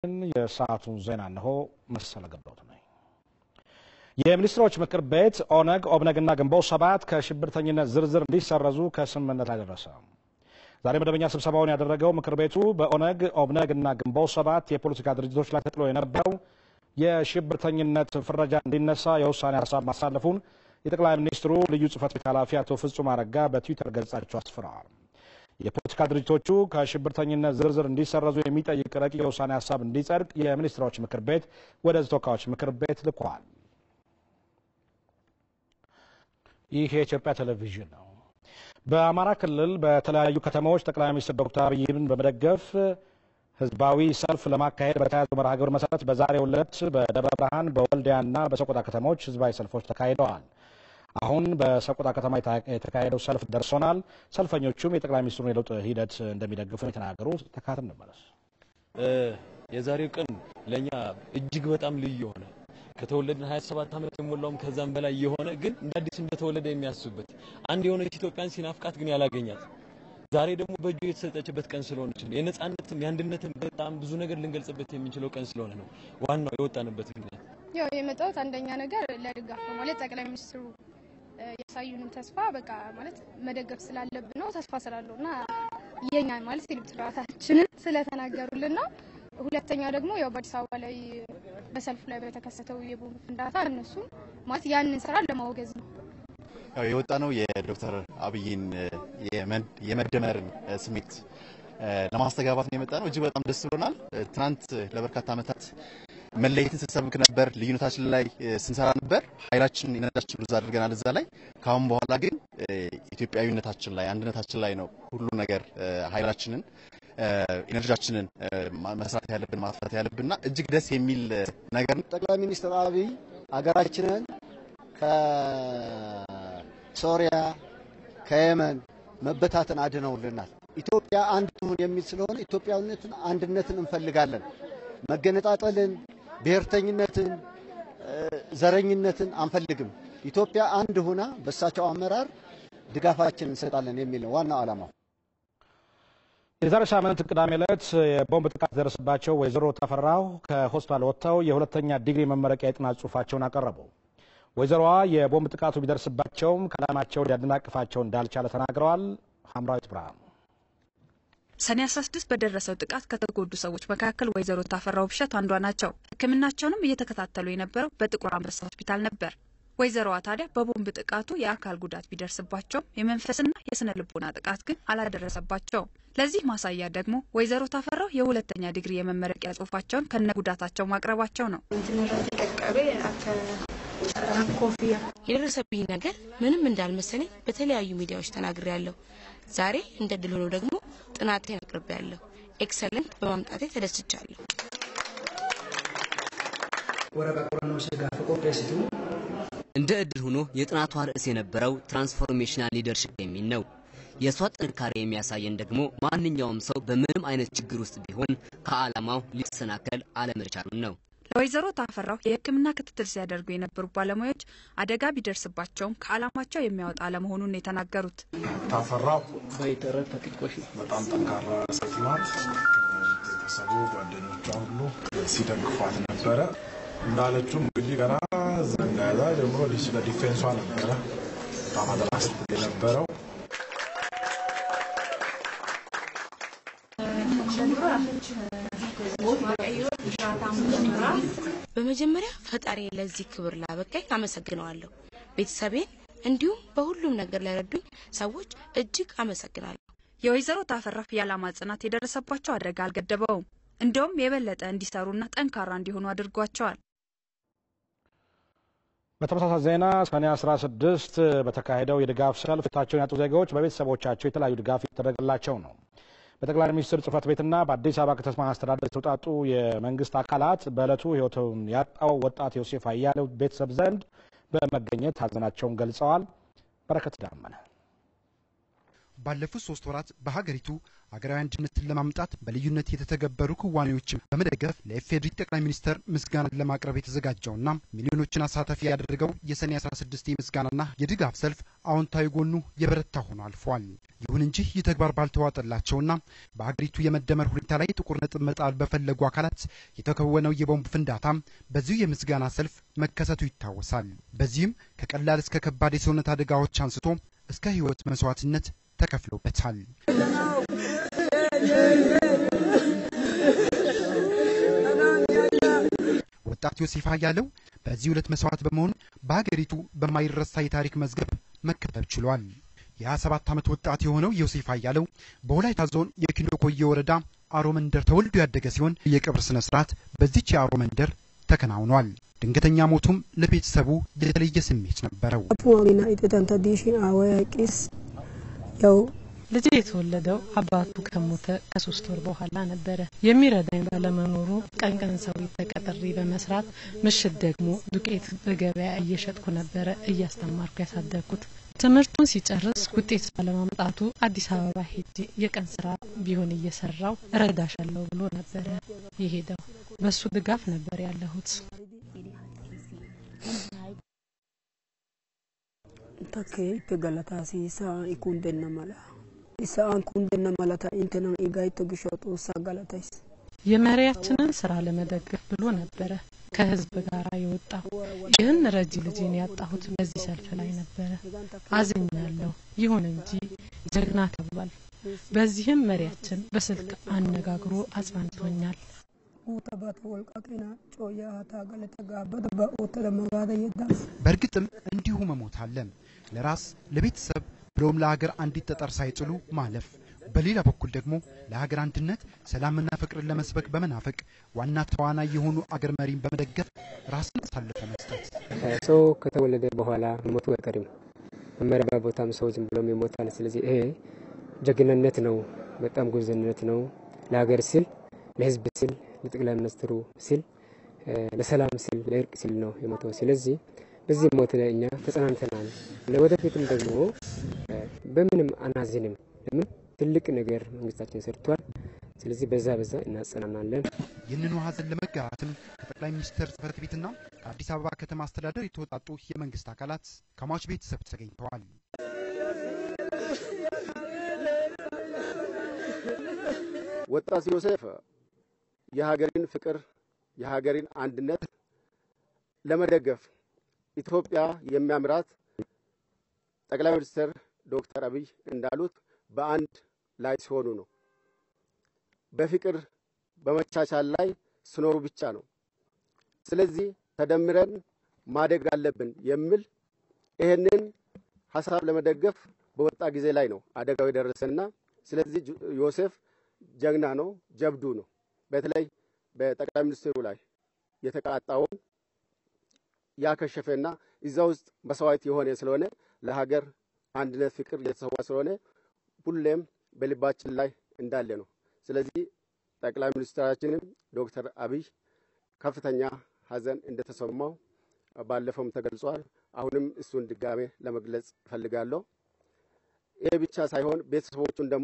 የሰዓቱን ዜና እነሆ። መሰለ ገብረውት ነኝ። የሚኒስትሮች ምክር ቤት ኦነግ፣ ኦብነግና ግንቦት ሰባት ከሽብርተኝነት ዝርዝር እንዲሰረዙ ከስምምነት ላይ ደረሰ። ዛሬ መደበኛ ስብሰባውን ያደረገው ምክር ቤቱ በኦነግ፣ ኦብነግ እና ግንቦት ሰባት የፖለቲካ ድርጅቶች ላይ ተጥሎ የነበረው የሽብርተኝነት ፍረጃ እንዲነሳ የውሳኔ ሀሳብ ማሳለፉን የጠቅላይ ሚኒስትሩ ልዩ ጽህፈት ቤት ኃላፊ አቶ ፍጹም አረጋ በትዊተር ገጻቸው አስፍረዋል። የፖለቲካ ድርጅቶቹ ከሽብርተኝነት ዝርዝር እንዲሰረዙ የሚጠይቅ ረቂቅ የውሳኔ ሀሳብ እንዲጸድቅ የሚኒስትሮች ምክር ቤት ወደ ተወካዮች ምክር ቤት ልኳል። ይህ የኢትዮጵያ ቴሌቪዥን ነው። በአማራ ክልል በተለያዩ ከተሞች ጠቅላይ ሚኒስትር ዶክተር አብይን በመደገፍ ህዝባዊ ሰልፍ ለማካሄድ በተያዘው መርሃ ግብር መሰረት በዛሬው ዕለት በደብረ ብርሃን በወልዲያና በሰቆጣ ከተሞች ህዝባዊ ሰልፎች ተካሂደዋል። አሁን በሰቆጣ ከተማ የተካሄደው ሰልፍ ደርሶናል። ሰልፈኞቹም የጠቅላይ ሚኒስትሩን የለውጥ ሂደት እንደሚደግፉ የተናገሩት። ተካትም እንመለስ። የዛሬው ቀን ለእኛ እጅግ በጣም ልዩ የሆነ ከተወለድን 27 ዓመት የሞላውም ከዛም በላይ የሆነ ግን እንደ አዲስ እንደተወለደ የሚያስብበት አንድ የሆነች ኢትዮጵያን ሲናፍቃት ግን ያላገኛት ዛሬ ደግሞ በእጁ የተሰጠችበት ቀን ስለሆነች ነው። የነጻነትም የአንድነትም በጣም ብዙ ነገር ልንገልጽበት የምንችለው ቀን ስለሆነ ነው ዋናው የወጣንበት ምክንያት። ያው የመጣሁት አንደኛ ነገር ለድጋፍ ነው ማለት ጠቅላይ ሚኒስትሩ ያሳዩንን ተስፋ በቃ ማለት መደገፍ ስላለብን ነው። ተስፋ ስላለው እና የኛ ማለት የልብት ስርዓታችንን ስለተናገሩልን ነው። ሁለተኛ ደግሞ ያው በአዲስ አበባ ላይ በሰልፉ ላይ በተከሰተው የቦምብ ፍንዳታ እነሱም ማለት ያንን ስራ ለማውገዝ ነው። ያው የወጣ ነው የዶክተር አብይን የመደመርን ስሜት ለማስተጋባት ነው የመጣ ነው። እጅግ በጣም ደስ ብሎናል። ትናንት ለበርካታ ዓመታት መለየትን ስንሰብክ ነበር፣ ልዩነታችን ላይ ስንሰራ ነበር። ኃይላችን የነዳችን ብዛ አድርገናል እዛ ላይ። ከአሁን በኋላ ግን ኢትዮጵያዊነታችን ላይ አንድነታችን ላይ ነው ሁሉ ነገር ኃይላችንን ኢነርጂያችንን መስራት ያለብን ማጥፋት ያለብንና እጅግ ደስ የሚል ነገር ነው። ጠቅላይ ሚኒስትር አብይ ሀገራችንን ከሶሪያ ከየመን መበታተን አድነውልናል። ኢትዮጵያ አንድ ትሁን የሚል ስለሆነ ኢትዮጵያዊነትን አንድነትን እንፈልጋለን። መገነጣጠልን፣ ብሔርተኝነትን፣ ዘረኝነትን አንፈልግም። ኢትዮጵያ አንድ ሁና በእሳቸው አመራር ድጋፋችን እንሰጣለን የሚል ነው ዋናው ዓላማው። የዛሬ ሳምንት ቅዳሜ ዕለት የቦምብ ጥቃት ደረሰባቸው ወይዘሮ ተፈራው ከሆስፒታል ወጥተው የሁለተኛ ዲግሪ መመረቂያ የጥናት ጽሑፋቸውን አቀረቡ። ወይዘሮዋ የቦምብ ጥቃቱ ቢደርስባቸውም ከዓላማቸው ሊያደናቅፋቸው እንዳልቻለ ተናግረዋል። ሐምራዊት ብርሃኑ ሰኔ 16 በደረሰው ጥቃት ከተጎዱ ሰዎች መካከል ወይዘሮ ታፈራው ብሸት አንዷ ናቸው። ሕክምናቸውንም እየተከታተሉ የነበረው በጥቁር አንበሳ ሆስፒታል ነበር። ወይዘሮዋ ታዲያ በቦምብ ጥቃቱ የአካል ጉዳት ቢደርስባቸውም የመንፈስና የስነ ልቦና ጥቃት ግን አላደረሰባቸውም። ለዚህ ማሳያ ደግሞ ወይዘሮ ታፈራው የሁለተኛ ዲግሪ የመመረቂያ ጽሑፋቸውን ከነ ጉዳታቸው ማቅረባቸው ነው። የደረሰብኝ ነገር ምንም እንዳልመሰለኝ በተለያዩ ሚዲያዎች ተናግሬያለሁ። ዛሬ እንደ ድል ሆኖ ደግሞ ጥናቴን አቅርቤያለሁ። ኤክሰለንት በማምጣቴ ተደስቻለሁ። እንደ እድል ሆኖ የጥናቷ ርዕስ የነበረው ትራንስፎርሜሽናል ሊደርሽፕ የሚል ነው። የእሷ ጥንካሬ የሚያሳየን ደግሞ ማንኛውም ሰው በምንም አይነት ችግር ውስጥ ቢሆን ከዓላማው ሊሰናከል አለመቻሉን ነው። ለወይዘሮ ታፈራው የሕክምና ክትትል ሲያደርጉ የነበሩ ባለሙያዎች አደጋ ቢደርስባቸውም ከዓላማቸው የሚያወጣ አለመሆኑን የተናገሩት ታፈራው በጣም ጠንካራ ሴት ናት። ቤተሰቡ፣ ጓደኞቿ ሁሉ ሲደግፏት ነበረ። እንዳለችውም እንግዲህ ገና ዘንዳዛ ጀምሮ ስለ ዲፌንሷ ነበረ በጣም አደራ ስትል የነበረው በመጀመሪያ ፈጣሪ ለዚህ ክብር ላበቃኝ አመሰግነዋለሁ። ቤተሰቤን እንዲሁም በሁሉም ነገር ለረዱኝ ሰዎች እጅግ አመሰግናለሁ። የወይዘሮ ታፈራው የዓላማ ጽናት የደረሰባቸው አደጋ አልገደበውም። እንደውም የበለጠ እንዲሰሩና ጠንካራ እንዲሆኑ አድርጓቸዋል። በተመሳሳይ ዜና ሰኔ 16 በተካሄደው የድጋፍ ሰልፍ ሕይወታቸውን ያጡ ዜጋዎች በቤተሰቦቻቸው የተለያዩ ድጋፍ የተደረገላቸው ነው። በጠቅላይ ሚኒስትር ጽህፈት ቤትና በአዲስ አበባ ከተማ አስተዳደር የተውጣጡ የመንግስት አካላት በዕለቱ ሕይወቱን ያጣው ወጣት ዮሴፍ አያሌው ቤተሰብ ዘንድ በመገኘት ሀዘናቸውን ገልጸዋል። በረከት ዳመነ ባለፉት ሶስት ወራት በሀገሪቱ ሀገራዊ አንድነትን ለማምጣት በልዩነት የተተገበሩ ክዋኔዎችን በመደገፍ ለኢፌዴሪ ጠቅላይ ሚኒስተር ምስጋናን ለማቅረብ የተዘጋጀውና ሚሊዮኖችን አሳታፊ ያደረገው የሰኔ 16 የምስጋናና የድጋፍ ሰልፍ አዎንታዊ ጎኑ የበረታ ሆኖ አልፏል። ይሁን እንጂ ይህ ተግባር ባልተዋጠላቸውና በሀገሪቱ የመደመር ሁኔታ ላይ ጥቁር ነጥብ መጣል በፈለጉ አካላት የተከወነው የቦምብ ፍንዳታ በዚሁ የምስጋና ሰልፍ መከሰቱ ይታወሳል። በዚህም ከቀላል እስከ ከባድ የሰውነት አደጋዎች አንስቶ እስከ ሕይወት መስዋዕትነት ተከፍሎበታል። ወጣት ዮሴፍ አያሌው በዚህ ሁለት መስዋዕት በመሆን በሀገሪቱ በማይረሳ የታሪክ መዝገብ መከተብ ችሏል። የ27 ዓመት ወጣት የሆነው ዮሴፍ አያሌው በወላይታ ዞን የኪሎ ኮዬ ወረዳ አሮ መንደር ተወልዶ ያደገ ሲሆን የቀብር ስነ ስርዓት በዚች የአሮ መንደር ተከናውኗል። ድንገተኛ ሞቱም ለቤተሰቡ የተለየ ስሜት ነበረው። ያው ልጄ የተወለደው አባቱ ከሞተ ከሶስት ወር በኋላ ነበረ። የሚረዳኝ ባለመኖሩ ቀን ቀን ሰው ተቀጥሬ በመስራት ምሽት ደግሞ ዱቄት በገበያ እየሸጥኩ ነበረ እያስተማርኩ ያሳደግኩት። ትምህርቱን ሲጨርስ ውጤት ባለማምጣቱ አዲስ አበባ ሄጄ የቀን ስራ ቢሆን እየሰራው እረዳሻለሁ ብሎ ነበረ የሄደው። በሱ ድጋፍ ነበር ያለሁት። takke itti galataasiisaa ikundenna mala isa'an kundenna malata intena igayto gisho xoossaa galatayis የመሪያችንን ስራ ለመደገፍ ብሎ ነበረ ከህዝብ ጋር የወጣው። ይህን ረጂ ልጄን ያጣሁት በዚህ ሰልፍ ላይ ነበረ። አዝኛለሁ። ይሁን እንጂ ጀግና ተብሏል። በዚህም መሪያችን በስልክ አነጋግሮ አጽናንቶኛል። guuta bata wolqa keena cooyyaa haa taa galata gaabbata ba oottada magaada yeddaas በእርግጥም እንዲሁ መሞት አለ። ለራስ ለቤተሰብ ብሎም ለሀገር አንዲት ጠጠር ሳይጥሉ ማለፍ። በሌላ በኩል ደግሞ ለሀገር አንድነት ሰላምና ፍቅርን ለመስበክ በመናፈቅ ዋና ተዋናይ የሆኑ አገር መሪን በመደገፍ ራስን አሳልፎ መስጠት። ሰው ከተወለደ በኋላ መሞቱ አይቀርም። መመሪያ ቦታም ሰው ዝም ብሎም ይሞታል። ስለዚህ ይሄ ጀግንነት ነው፣ በጣም ጉብዝነት ነው። ለሀገር ሲል ለህዝብ ሲል ለጠቅላይ ሚኒስትሩ ሲል ለሰላም ሲል ለእርቅ ሲል ነው የሞተው። ስለዚህ በዚህ ሞት ላይ እኛ ተጸናንተናል። ለወደፊትም ደግሞ በምንም አናዝንም። ለምን ትልቅ ነገር መንግስታችን ሰርቷል። ስለዚህ በዛ በዛ እናጸናናለን። ይህንኑ ሀዘን ለመጋራትም ከጠቅላይ ሚኒስትር ጽህፈት ቤትና ከአዲስ አበባ ከተማ አስተዳደር የተወጣጡ የመንግስት አካላት ከሟች ቤተሰብ ተገኝተዋል። ወጣት ዮሴፍ የሀገርን ፍቅር የሀገርን አንድነት ለመደገፍ ኢትዮጵያ የሚያምራት ጠቅላይ ሚኒስትር ዶክተር አብይ እንዳሉት በአንድ ላይ ሲሆኑ ነው። በፍቅር በመቻቻል ላይ ሲኖሩ ብቻ ነው። ስለዚህ ተደምረን ማደግ አለብን የሚል ይህንን ሀሳብ ለመደገፍ በወጣ ጊዜ ላይ ነው አደጋው የደረሰና ስለዚህ ዮሴፍ ጀግና ነው፣ ጀብዱ ነው። በተለይ በጠቅላይ ሚኒስትሩ ላይ የተቃጣውን ያከሸፈና እዛ ውስጥ መስዋዕት የሆነ ስለሆነ ለሀገር አንድነት ፍቅር የተሰዋ ስለሆነ ሁሌም በልባችን ላይ እንዳለ ነው። ስለዚህ ጠቅላይ ሚኒስትራችንም ዶክተር አብይ ከፍተኛ ሀዘን እንደተሰማው ባለፈውም ተገልጿል። አሁንም እሱን ድጋሜ ለመግለጽ እፈልጋለሁ። ይህ ብቻ ሳይሆን ቤተሰቦቹን ደግሞ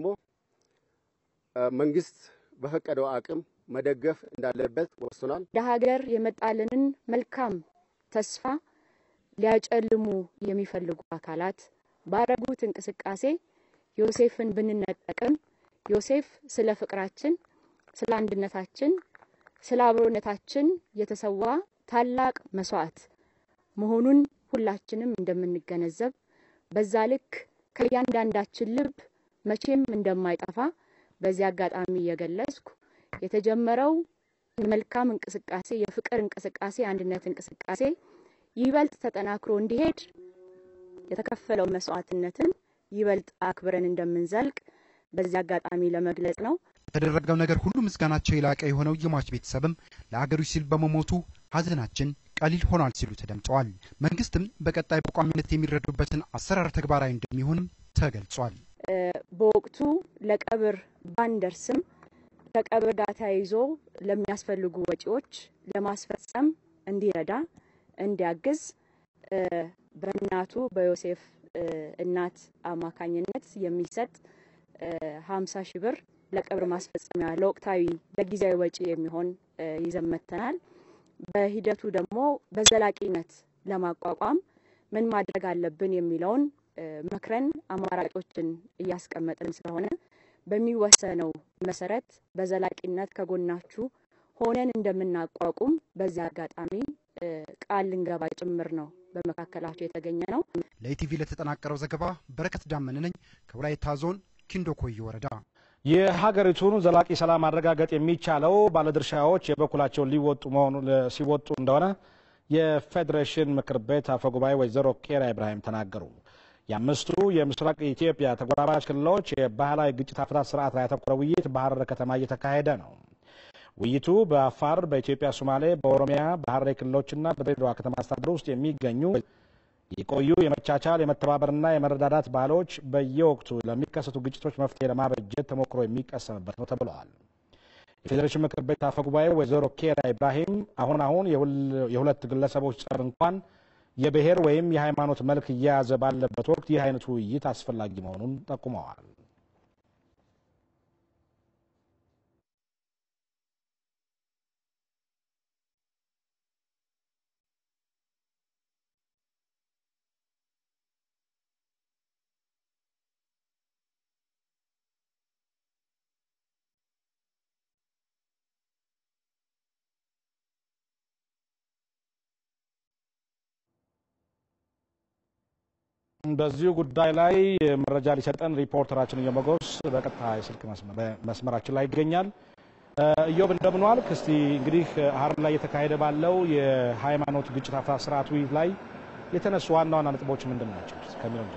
መንግስት በፈቀደው አቅም መደገፍ እንዳለበት ወስኗል። ለሀገር የመጣልንን መልካም ተስፋ ሊያጨልሙ የሚፈልጉ አካላት ባረጉት እንቅስቃሴ ዮሴፍን ብንነጠቅም ዮሴፍ ስለ ፍቅራችን፣ ስለ አንድነታችን፣ ስለ አብሮነታችን የተሰዋ ታላቅ መስዋዕት መሆኑን ሁላችንም እንደምንገነዘብ በዛ ልክ ከእያንዳንዳችን ልብ መቼም እንደማይጠፋ በዚህ አጋጣሚ እየገለጽኩ የተጀመረው የመልካም እንቅስቃሴ የፍቅር እንቅስቃሴ የአንድነት እንቅስቃሴ ይበልጥ ተጠናክሮ እንዲሄድ የተከፈለው መስዋዕትነትን ይበልጥ አክብረን እንደምንዘልቅ በዚህ አጋጣሚ ለመግለጽ ነው። የተደረገው ነገር ሁሉ ምስጋናቸው የላቀ የሆነው የሟች ቤተሰብም ለሀገሩ ሲል በመሞቱ ሀዘናችን ቀሊል ሆኗል ሲሉ ተደምጠዋል። መንግስትም በቀጣይ በቋሚነት የሚረዱበትን አሰራር ተግባራዊ እንደሚሆንም ተገልጿል። በወቅቱ ለቀብር ባንደርስም ከቀብር ጋር ተያይዞ ለሚያስፈልጉ ወጪዎች ለማስፈጸም እንዲረዳ እንዲያግዝ በእናቱ በዮሴፍ እናት አማካኝነት የሚሰጥ ሀምሳ ሺህ ብር ለቀብር ማስፈጸሚያ ለወቅታዊ ለጊዜያዊ ወጪ የሚሆን ይዘን መጥተናል። በሂደቱ ደግሞ በዘላቂነት ለማቋቋም ምን ማድረግ አለብን የሚለውን መክረን አማራጮችን እያስቀመጥን ስለሆነ በሚወሰነው መሰረት በዘላቂነት ከጎናችሁ ሆነን እንደምናቋቁም በዚህ አጋጣሚ ቃል ልንገባ ጭምር ነው በመካከላቸው የተገኘ ነው። ለኢቲቪ ለተጠናቀረው ዘገባ በረከት ዳመን ነኝ ከወላይታ ዞን ኪንዶ ኮዬ ወረዳ። የሀገሪቱን ዘላቂ ሰላም ማረጋገጥ የሚቻለው ባለድርሻዎች የበኩላቸውን ሊወጡ መሆኑ ሲወጡ እንደሆነ የፌዴሬሽን ምክር ቤት አፈ ጉባኤ ወይዘሮ ኬሪያ ኢብራሂም ተናገሩ። የአምስቱ የምስራቅ ኢትዮጵያ ተጎራባች ክልሎች የባህላዊ ግጭት አፈታት ስርዓት ላይ ያተኮረ ውይይት በሀረር ከተማ እየተካሄደ ነው። ውይይቱ በአፋር፣ በኢትዮጵያ ሶማሌ፣ በኦሮሚያ፣ በሀረሪ ክልሎችና በድሬዳዋ ከተማ አስተዳደር ውስጥ የሚገኙ የቆዩ የመቻቻል የመተባበርና የመረዳዳት ባህሎች በየወቅቱ ለሚከሰቱ ግጭቶች መፍትሄ ለማበጀት ተሞክሮ የሚቀሰምበት ነው ተብለዋል። የፌዴሬሽን ምክር ቤት አፈ ጉባኤ ወይዘሮ ኬሪያ ኢብራሂም አሁን አሁን የሁለት ግለሰቦች ጸብ እንኳን የብሔር ወይም የሃይማኖት መልክ እየያዘ ባለበት ወቅት ይህ አይነቱ ውይይት አስፈላጊ መሆኑን ጠቁመዋል። በዚሁ ጉዳይ ላይ መረጃ ሊሰጠን ሪፖርተራችን እየመጎስ በቀጥታ የስልክ መስመራችን ላይ ይገኛል። እዮብ እንደምን ዋልክ? እስቲ እንግዲህ ሀረር ላይ እየተካሄደ ባለው የሃይማኖት ግጭት አፈታት ስርዓት ውይይት ላይ የተነሱ ዋና ዋና ነጥቦች ምንድን ናቸው ከሚለው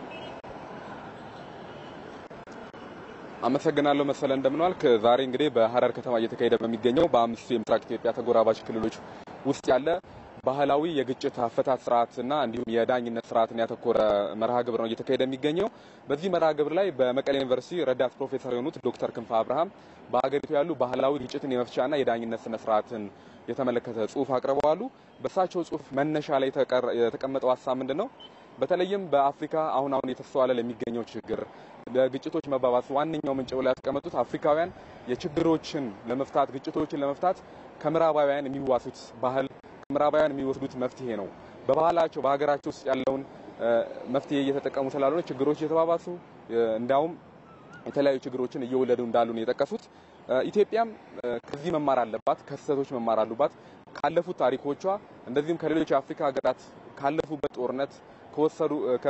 አመሰግናለሁ መሰለ እንደምን ዋልክ? ዛሬ እንግዲህ በሀረር ከተማ እየተካሄደ በሚገኘው በአምስቱ የምስራቅ ኢትዮጵያ ተጎራባች ክልሎች ውስጥ ያለ ባህላዊ የግጭት አፈታት ስርዓትና እንዲሁም የዳኝነት ስርዓትን ያተኮረ መርሃ ግብር ነው እየተካሄደ የሚገኘው። በዚህ መርሃ ግብር ላይ በመቀሌ ዩኒቨርሲቲ ረዳት ፕሮፌሰር የሆኑት ዶክተር ክንፈ አብርሃም በሀገሪቱ ያሉ ባህላዊ ግጭትን የመፍቻና የዳኝነት ስነ ስርዓትን የተመለከተ ጽሁፍ አቅርበዋሉ። በእሳቸው ጽሁፍ መነሻ ላይ የተቀመጠው ሀሳብ ምንድን ነው? በተለይም በአፍሪካ አሁን አሁን የተስተዋለ ለሚገኘው ችግር ለግጭቶች መባባስ ዋነኛው ምንጭ ብለው ያስቀመጡት አፍሪካውያን የችግሮችን ለመፍታት ግጭቶችን ለመፍታት ከምዕራባውያን የሚዋሱት ባህል ምዕራባውያን የሚወስዱት መፍትሄ ነው። በባህላቸው በሀገራቸው ውስጥ ያለውን መፍትሄ እየተጠቀሙ ስላልሆነ ችግሮች እየተባባሱ እንዲያውም የተለያዩ ችግሮችን እየወለዱ እንዳሉ ነው የጠቀሱት። ኢትዮጵያም ከዚህ መማር አለባት፣ ከስህተቶች መማር አሉባት። ካለፉት ታሪኮቿ እንደዚሁም ከሌሎች የአፍሪካ ሀገራት ካለፉበት ጦርነት ከወሰዱ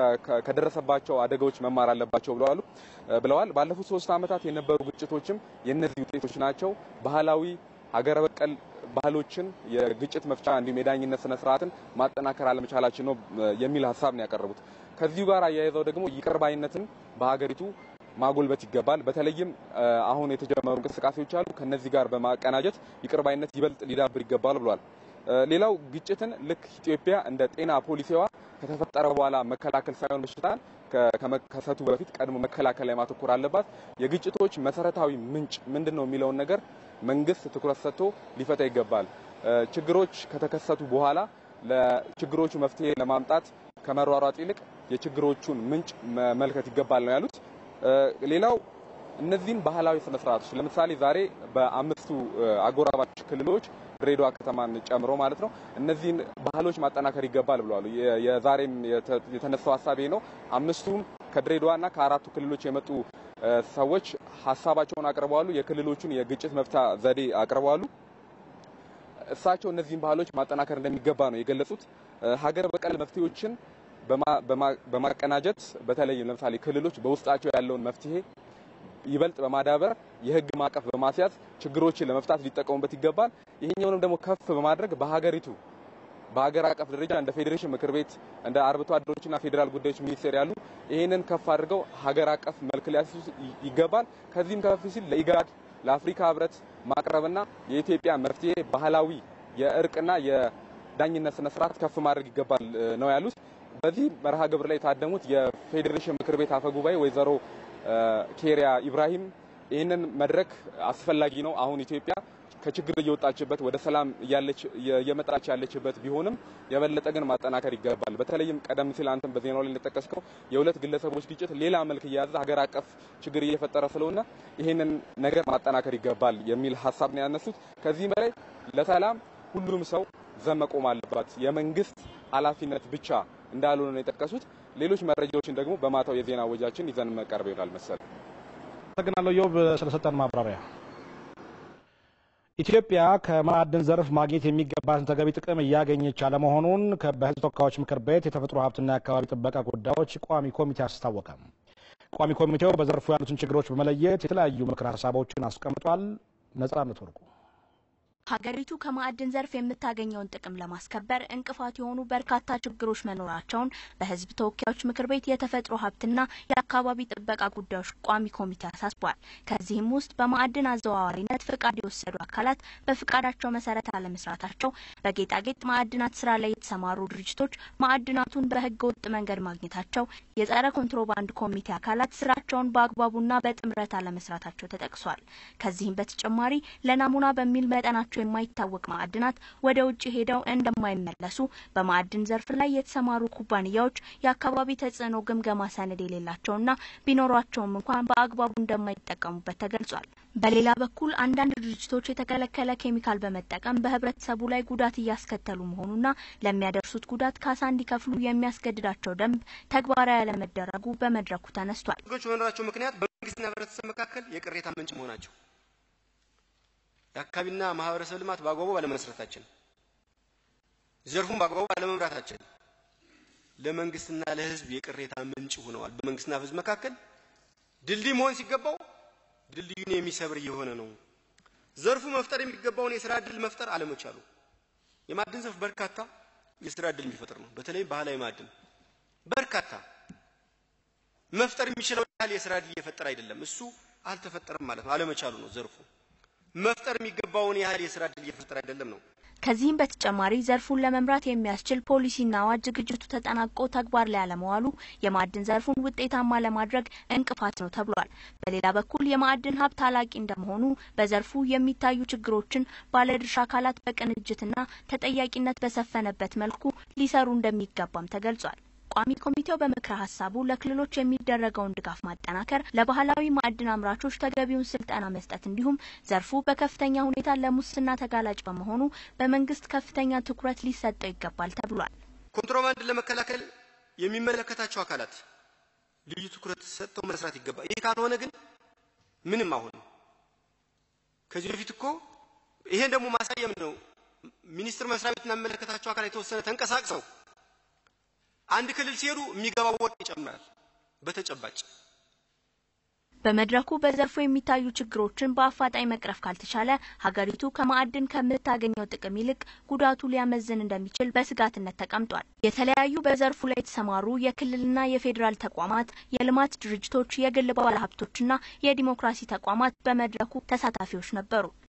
ከደረሰባቸው አደጋዎች መማር አለባቸው ብለዋል ብለዋል። ባለፉት ሶስት ዓመታት የነበሩ ግጭቶችም የእነዚህ ውጤቶች ናቸው። ባህላዊ ሀገረ በቀል ባህሎችን የግጭት መፍቻ እንዲሁም የዳኝነት ስነ ስርዓትን ማጠናከር አለመቻላችን ነው የሚል ሀሳብ ነው ያቀረቡት። ከዚሁ ጋር አያይዘው ደግሞ ይቅር ባይነትን በሀገሪቱ ማጎልበት ይገባል። በተለይም አሁን የተጀመሩ እንቅስቃሴዎች አሉ። ከነዚህ ጋር በማቀናጀት ይቅር ባይነት ይበልጥ ሊዳብር ይገባል ብሏል። ሌላው ግጭትን ልክ ኢትዮጵያ እንደ ጤና ፖሊሲዋ ከተፈጠረ በኋላ መከላከል ሳይሆን በሽታን ከመከሰቱ በፊት ቀድሞ መከላከል ላይ ማተኮር አለባት። የግጭቶች መሰረታዊ ምንጭ ምንድን ነው የሚለውን ነገር መንግስት ትኩረት ሰጥቶ ሊፈታ ይገባል። ችግሮች ከተከሰቱ በኋላ ለችግሮቹ መፍትሄ ለማምጣት ከመሯሯጥ ይልቅ የችግሮቹን ምንጭ መመልከት ይገባል ነው ያሉት። ሌላው እነዚህን ባህላዊ ስነ ስርዓቶች ለምሳሌ ዛሬ በአምስቱ አጎራባች ክልሎች ድሬዳዋ ከተማን ጨምሮ ማለት ነው እነዚህን ባህሎች ማጠናከር ይገባል ብለዋል። የዛሬም የተነሳው ሀሳብ ነው። አምስቱም ከድሬዳዋና ከአራቱ ክልሎች የመጡ ሰዎች ሀሳባቸውን አቅርበዋሉ። የክልሎቹን የግጭት መፍታ ዘዴ አቅርበዋሉ። እሳቸው እነዚህን ባህሎች ማጠናከር እንደሚገባ ነው የገለጹት። ሀገር በቀል መፍትሄዎችን በማቀናጀት በተለይም ለምሳሌ ክልሎች በውስጣቸው ያለውን መፍትሄ ይበልጥ በማዳበር የህግ ማዕቀፍ በማስያዝ ችግሮችን ለመፍታት ሊጠቀሙበት ይገባል። ይሄኛውንም ደግሞ ከፍ በማድረግ በሀገሪቱ በሀገር አቀፍ ደረጃ እንደ ፌዴሬሽን ምክር ቤት እንደ አርብቶ አደሮችና ፌዴራል ጉዳዮች ሚኒስቴር ያሉ ይህንን ከፍ አድርገው ሀገር አቀፍ መልክ ሊያስይዙ ይገባል። ከዚህም ከፍ ሲል ለኢጋድ ለአፍሪካ ህብረት ማቅረብና የኢትዮጵያ መፍትሄ ባህላዊ የእርቅና የዳኝነት ስነ ስርዓት ከፍ ማድረግ ይገባል ነው ያሉት። በዚህ መርሃ ግብር ላይ የታደሙት የፌዴሬሽን ምክር ቤት አፈ ጉባኤ ወይዘሮ ኬሪያ ኢብራሂም ይህንን መድረክ አስፈላጊ ነው፣ አሁን ኢትዮጵያ ከችግር እየወጣችበት ወደ ሰላም እየመጣች ያለችበት ቢሆንም የበለጠ ግን ማጠናከር ይገባል። በተለይም ቀደም ሲል አንተም በዜናው ላይ እንደጠቀስከው የሁለት ግለሰቦች ግጭት ሌላ መልክ እየያዘ ሀገር አቀፍ ችግር እየፈጠረ ስለሆነ ይህንን ነገር ማጠናከር ይገባል የሚል ሀሳብ ነው ያነሱት። ከዚህም በላይ ለሰላም ሁሉም ሰው ዘብ መቆም አለባት፣ የመንግስት ኃላፊነት ብቻ እንዳልሆነ ነው የጠቀሱት። ሌሎች መረጃዎችን ደግሞ በማታው የዜና ወጃችን ይዘን መቀርብ ይሆናል መሰል። አመሰግናለሁ ዮብ ስለሰጠን ማብራሪያ። ኢትዮጵያ ከማዕድን ዘርፍ ማግኘት የሚገባትን ተገቢ ጥቅም እያገኘች አለመሆኑን በሕዝብ ተወካዮች ምክር ቤት የተፈጥሮ ሀብትና የአካባቢ ጥበቃ ጉዳዮች ቋሚ ኮሚቴ አስታወቀ። ቋሚ ኮሚቴው በዘርፉ ያሉትን ችግሮች በመለየት የተለያዩ ምክር ሀሳቦችን አስቀምጧል። ነጻነት ወርቁ ሀገሪቱ ከማዕድን ዘርፍ የምታገኘውን ጥቅም ለማስከበር እንቅፋት የሆኑ በርካታ ችግሮች መኖራቸውን በሕዝብ ተወካዮች ምክር ቤት የተፈጥሮ ሀብትና የአካባቢ ጥበቃ ጉዳዮች ቋሚ ኮሚቴ አሳስቧል። ከዚህም ውስጥ በማዕድን አዘዋዋሪነት ፍቃድ የወሰዱ አካላት በፍቃዳቸው መሰረት አለመስራታቸው፣ በጌጣጌጥ ማዕድናት ስራ ላይ የተሰማሩ ድርጅቶች ማዕድናቱን በህገ ወጥ መንገድ ማግኘታቸው፣ የጸረ ኮንትሮባንድ ኮሚቴ አካላት ስራቸውን በአግባቡና በጥምረት አለመስራታቸው ተጠቅሷል። ከዚህም በተጨማሪ ለናሙና በሚል መጠናቸው መሆናቸው የማይታወቅ ማዕድናት ወደ ውጭ ሄደው እንደማይመለሱ በማዕድን ዘርፍ ላይ የተሰማሩ ኩባንያዎች የአካባቢ ተጽዕኖ ግምገማ ሰነድ የሌላቸውና ቢኖሯቸውም እንኳን በአግባቡ እንደማይጠቀሙበት ተገልጿል። በሌላ በኩል አንዳንድ ድርጅቶች የተከለከለ ኬሚካል በመጠቀም በህብረተሰቡ ላይ ጉዳት እያስከተሉ መሆኑና ለሚያደርሱት ጉዳት ካሳ እንዲከፍሉ የሚያስገድዳቸው ደንብ ተግባራዊ ያለመደረጉ በመድረኩ ተነስቷል። ችግሮች በመኖራቸው ምክንያት በመንግስትና ህብረተሰብ መካከል የቅሬታ ምንጭ መሆናቸው የአካባቢና ማህበረሰብ ልማት በአግባቡ ባለመስራታችን፣ ዘርፉን በአግባቡ ባለመምራታችን ለመንግስትና ለህዝብ የቅሬታ ምንጭ ሆነዋል። በመንግስትና ህዝብ መካከል ድልድይ መሆን ሲገባው ድልድዩን የሚሰብር እየሆነ ነው። ዘርፉ መፍጠር የሚገባውን የስራ እድል መፍጠር አለመቻሉ የማዕድን ዘርፍ በርካታ የስራ እድል የሚፈጥር ነው። በተለይ ባህላዊ ማዕድን በርካታ መፍጠር የሚችለው ያህል የስራ እድል እየፈጠረ አይደለም። እሱ አልተፈጠረም ማለት ነው። አለመቻሉ ነው ዘርፉ መፍጠር የሚገባውን ያህል የስራ እድል እየፈጠረ አይደለም ነው። ከዚህም በተጨማሪ ዘርፉን ለመምራት የሚያስችል ፖሊሲና አዋጅ ዝግጅቱ ተጠናቆ ተግባር ላይ አለመዋሉ የማዕድን ዘርፉን ውጤታማ ለማድረግ እንቅፋት ነው ተብሏል። በሌላ በኩል የማዕድን ሀብት አላቂ እንደመሆኑ በዘርፉ የሚታዩ ችግሮችን ባለድርሻ አካላት በቅንጅትና ተጠያቂነት በሰፈነበት መልኩ ሊሰሩ እንደሚገባም ተገልጿል። ቋሚ ኮሚቴው በምክረ ሀሳቡ ለክልሎች የሚደረገውን ድጋፍ ማጠናከር፣ ለባህላዊ ማዕድን አምራቾች ተገቢውን ስልጠና መስጠት እንዲሁም ዘርፉ በከፍተኛ ሁኔታ ለሙስና ተጋላጭ በመሆኑ በመንግስት ከፍተኛ ትኩረት ሊሰጠው ይገባል ተብሏል። ኮንትሮባንድን ለመከላከል የሚመለከታቸው አካላት ልዩ ትኩረት ሰጥተው መስራት ይገባል። ይህ ካልሆነ ግን ምንም አሁን ከዚህ በፊት እኮ ይሄን ደግሞ ማሳየም ነው። ሚኒስቴር መስሪያ ቤትና የሚመለከታቸው አካላት የተወሰነ ተንቀሳቅሰው አንድ ክልል ሲሄዱ የሚገባው ወርቅ ይጨምራል። በተጨባጭ በመድረኩ በዘርፉ የሚታዩ ችግሮችን በአፋጣኝ መቅረፍ ካልተቻለ ሀገሪቱ ከማዕድን ከምታገኘው ጥቅም ይልቅ ጉዳቱ ሊያመዝን እንደሚችል በስጋትነት ተቀምጧል። የተለያዩ በዘርፉ ላይ የተሰማሩ የክልልና የፌዴራል ተቋማት፣ የልማት ድርጅቶች፣ የግል ባለሀብቶችና የዲሞክራሲ ተቋማት በመድረኩ ተሳታፊዎች ነበሩ።